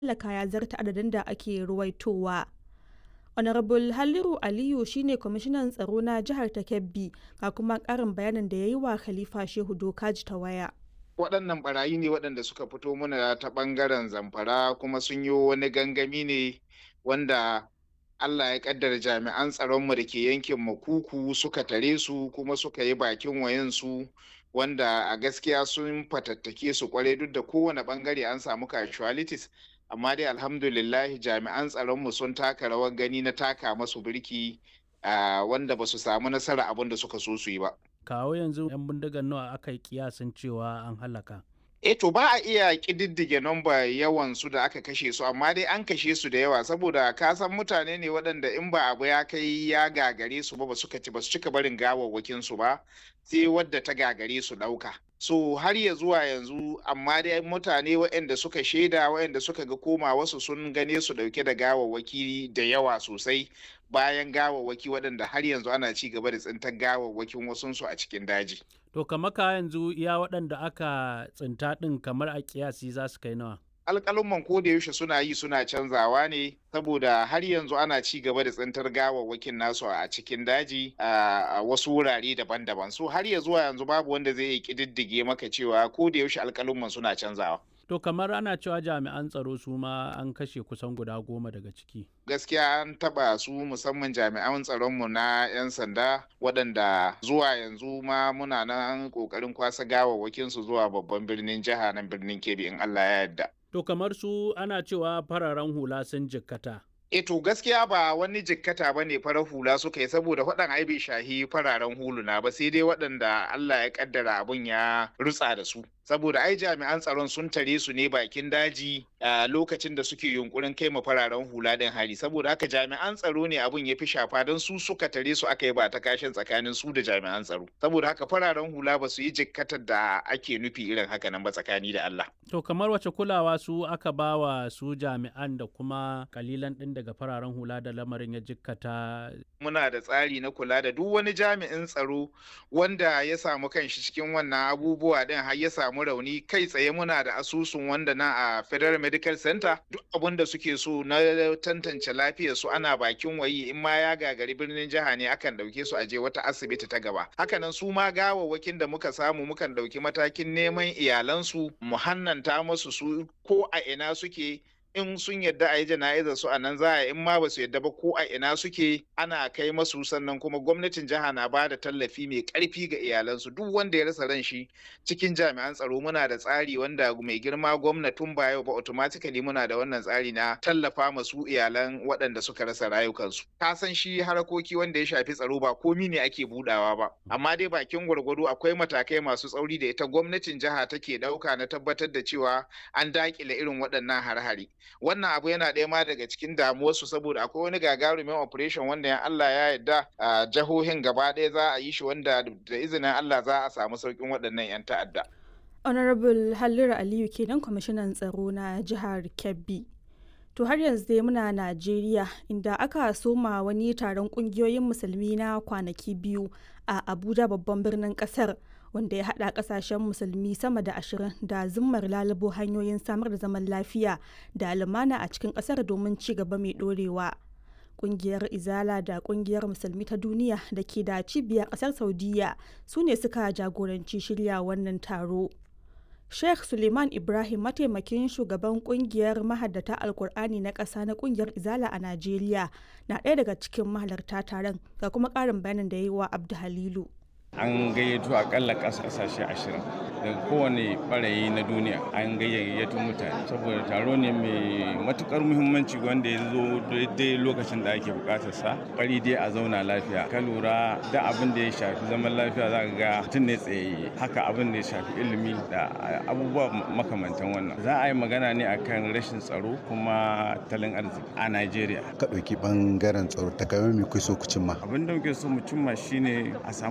hallaka ya zarta adadin da ake ruwaitowa. Honorable Halliru Aliyu shine kwamishinan tsaro na jihar ta Kebbi ga kuma ƙarin bayanin da ya yi wa Khalifa Shehu Dokaji ta waya. waɗannan barayi ne waɗanda suka fito mana ta ɓangaren zamfara kuma sun yi wani gangami ne wanda Allah ya ƙaddara jami'an tsaronmu da ke yankin makuku suka tare su kuma suka yi bakin wayansu wanda a gaskiya sun fatattake su kwarai duk da kowane ɓangare an samu casualties amma dai alhamdulillahi jami'an tsaronmu sun taka rawar gani na taka masu birki wanda ba su samu nasara abin da suka so su yi ba. kawo yanzu 'yan bindigar nawa aka yi kiyasin cewa an halaka E to ba a iya ƙididdige nomba yawan su da aka kashe su amma dai an kashe su da yawa saboda ka san mutane ne waɗanda in ba abu ya kai ya gagare su ba ba suka ci ba su cika barin gawawwakin su ba sai wadda ta gagare su ɗauka. So har ya zuwa yanzu amma dai mutane waɗanda suka shaida waɗanda suka ga koma wasu sun gane su ɗauke da gawawwaki da yawa sosai bayan gawawwaki waɗanda har yanzu ana ci gaba da tsintar gawawwakin wasunsu a cikin daji. to kamar ka yanzu iya waɗanda aka tsinta ɗin kamar a kiyasi za su kai nawa alƙalumman ko da yaushe suna yi suna canzawa ne saboda har yanzu ana ci gaba da tsintar gawawwakin nasu a cikin daji a wasu wurare daban-daban so har ya zuwa yanzu babu wanda zai yi ƙididdige maka cewa ko da yaushe alƙalumman suna canzawa To kamar ana cewa jami'an tsaro su ma an kashe kusan guda goma daga ciki. Gaskiya an taba su musamman jami'an tsaronmu na 'yan sanda waɗanda zuwa yanzu ma muna nan ƙoƙarin kwasa gawawwakin su zuwa babban birnin jiha nan birnin Kebbi in Allah ya yarda. To kamar su ana cewa fararen hula sun jikkata. E to gaskiya ba wani jikkata ba ne farar hula suka yi saboda waɗan ai bai shahi fararen huluna ba sai dai waɗanda Allah ya kaddara abun ya rutsa da su. saboda ai jami'an tsaron sun tare su ne bakin daji a lokacin da suke yunkurin kai ma fararen hula din hari saboda haka jami'an tsaro ne abun ya fi shafa don su suka tare su aka yi ba ta kashin tsakanin su da jami'an tsaro saboda haka fararen hula ba su yi jikkatar da ake nufi irin haka nan ba tsakani da Allah to kamar wace kulawa su aka ba wa su jami'an da kuma kalilan din daga fararen hula da lamarin ya jikkata muna da tsari na kula da duk wani jami'in tsaro wanda ya samu kanshi cikin wannan abubuwa din har ya samu rauni kai tsaye muna da asusun wanda na a federal medical center duk abin da suke so na tantance lafiyar su ana bakin wayi in ma ya gagari birnin jiha ne akan dauke su aje wata asibiti ta gaba hakanan su ma gawawwakin da muka samu mukan dauki matakin neman iyalansu mu hannanta musu su ko a ina suke in sun yadda a yi jana'izar su a nan za a in ma ba su yadda ba ko a ina suke ana kai masu sannan kuma gwamnatin jiha na ba da tallafi mai karfi ga iyalansu duk wanda ya rasa ran shi cikin jami'an tsaro muna da tsari wanda mai girma gwamnatin ba yau ba automatically muna da wannan tsari na tallafa masu iyalan waɗanda suka rasa rayukansu ka san shi harakoki wanda ya shafi tsaro ba komi ne ake budawa ba amma dai bakin gwargwado akwai matakai masu tsauri da ita gwamnatin jiha take ɗauka na tabbatar da cewa an dakile irin waɗannan har-hari wannan abu yana ɗaya ma daga cikin damuwarsu saboda akwai wani gagarumin operation wanda ya Allah ya yarda a jihohin gaba ɗaya za a yi shi wanda da izinin Allah za a samu sauƙin waɗannan 'yan ta'adda. Honorable Halliru Aliyu kenan kwamishinan tsaro na jihar Kebbi. To har yanzu dai muna Najeriya inda aka soma wani taron kungiyoyin musulmi na kwanaki biyu a Abuja babban birnin kasar wanda ya haɗa ƙasashen musulmi sama da ashirin da zimmar lalubo hanyoyin samar da zaman lafiya da lumana a cikin ƙasar domin ci gaba mai ɗorewa. Ƙungiyar Izala da Ƙungiyar Musulmi ta Duniya da ke da cibiyar ƙasar Saudiya su ne suka jagoranci shirya wannan taro. Sheikh Suleiman Ibrahim mataimakin shugaban kungiyar mahaddata Alkur'ani na ƙasa na kungiyar Izala a Najeriya na ɗaya daga cikin mahalarta taron ga kuma ƙarin bayanin da ya yi wa Abdu Halilu. An gayyato akalla ƙasashe ashirin daga kowane ɓarayi na duniya an gayyato mutane saboda taro ne mai matukar muhimmanci wanda ya zo daidai lokacin da ake bukatar sa bari dai a zauna lafiya ka lura da abin da ya shafi zaman lafiya za ka ga mutum ne tsaye haka abin da ya shafi ilimi da abubuwa makamantan wannan za a yi magana ne akan rashin tsaro kuma talin arziki a Najeriya ka ɗauki ɓangaren tsaro ta game mai kuso ku cimma abin da muke so mu cimma shine a samu natija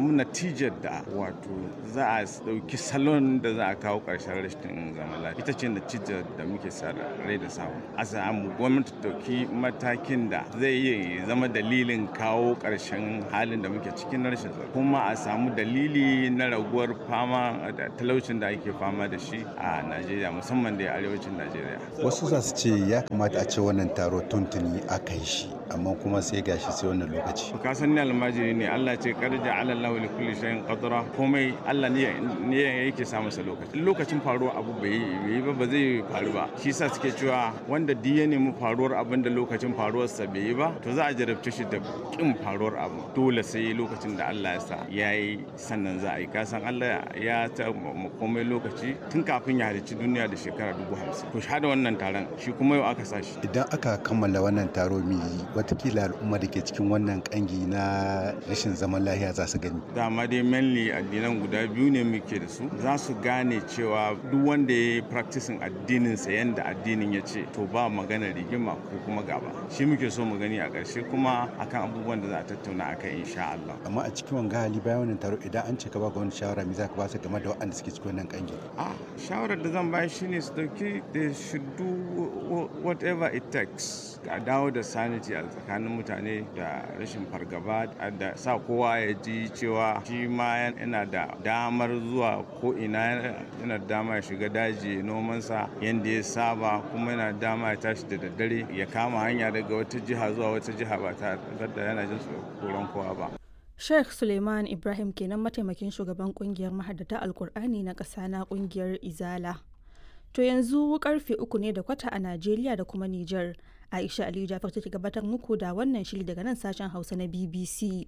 natijar da wato za a ɗauki salon da za a kawo ƙarshen rashin zaman lafiya ita ce natijar da muke sa rai da samu a samu gwamnati ɗauki matakin da zai iya zama dalilin kawo ƙarshen halin da muke cikin rashin tsaro kuma a samu dalili na raguwar fama da talaucin da ake fama da shi a najeriya musamman da arewacin najeriya wasu za su ce ya kamata a ce wannan taro tuntuni aka yi shi amma kuma sai gashi sai wannan lokaci ka san ni almajiri ne Allah ce kar ja'ala Allahu li kulli shay'in qadra komai Allah ne ne yake sa masa lokaci lokacin faruwar abu bai yi ba ba zai faru ba shi yasa suke cewa wanda duk ya nemi faruwar abin da lokacin faruwar sa bai yi ba to za a jarabce shi da kin faruwar abu dole sai lokacin da Allah ya sa yayi sannan za a yi ka san Allah ya ta komai lokaci tun kafin ya halicci duniya da shekara dubu hamsin to shahada wannan taron shi kuma yau aka sa shi idan aka kammala wannan taro mai watakila al'umma da ke cikin wannan kangi na rashin zaman lahiya za su gani dama dai mainly addinan guda biyu ne muke da su za su gane cewa duk wanda ya yi practicing addinin sa yanda addinin ya ce to ba magana rigima ko kuma gaba shi muke so mu gani a ƙarshe kuma akan abubuwan da za a tattauna akan insha Allah amma a cikin wanga hali bayan wannan taro idan an ce ka ba ga wani shawara me za ka ba su game da waɗanda suke cikin wannan kangi a shawarar da zan bayar shine su dauki they should do whatever it takes a dawo da sanity a tsakanin mutane da rashin fargaba da sa kowa ya ji cewa shi ma yana da damar zuwa ko ina yana da dama ya shiga daji nomansa yadda ya saba kuma yana dama ya tashi da daddare ya kama hanya daga wata jiha zuwa wata jiha ba tare da yana jin tsoron kowa ba Sheikh Suleiman Ibrahim kenan mataimakin shugaban kungiyar mahaddata Alkur'ani na ƙasa na kungiyar Izala. To yanzu karfe uku ne da kwata a Najeriya da kuma Nijar. Aisha Aliyu Jafar take gabatar muku da wannan shiri daga nan sashen Hausa na BBC.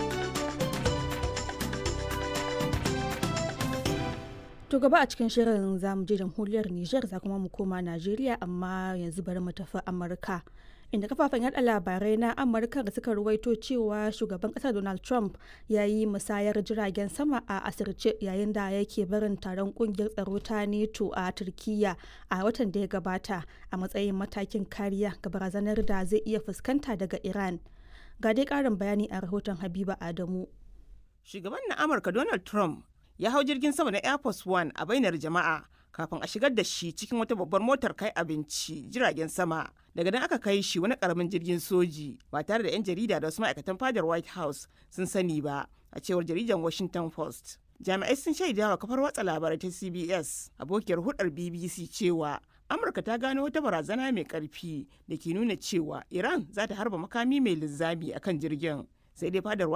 To gaba a cikin shirin za mu je jamhuriyar Nijar za kuma mu koma Najeriya amma yanzu bari mu tafi Amurka. Inda kafafen yada labarai na Amurka da suka ruwaito cewa shugaban kasar Donald Trump ya yi musayar jiragen sama a asirce yayin da yake barin taron kungiyar tsaro ta NATO a Turkiyya a watan da ya gabata a matsayin matakin kariya ga barazanar da zai iya fuskanta daga Iran. Ga dai karin bayani a rahoton Habiba Adamu. Shugaban na Amurka Donald Trump ya hau jirgin sama na Air Force One a bainar jama'a kafin a shigar da shi cikin wata babbar motar kai abinci jiragen sama. Daga nan aka kai shi wani karamin jirgin soji ba tare da 'yan jarida da wasu ma'aikatan fadar White House sun sani ba a cewar jaridar Washington Post. Jami'ai sun shaida wa kafar watsa labarai ta CBS abokiyar hudar BBC cewa Amurka ta gano wata barazana mai karfi da ke nuna cewa Iran za ta harba makami mai linzami akan jirgin. Sai dai fadar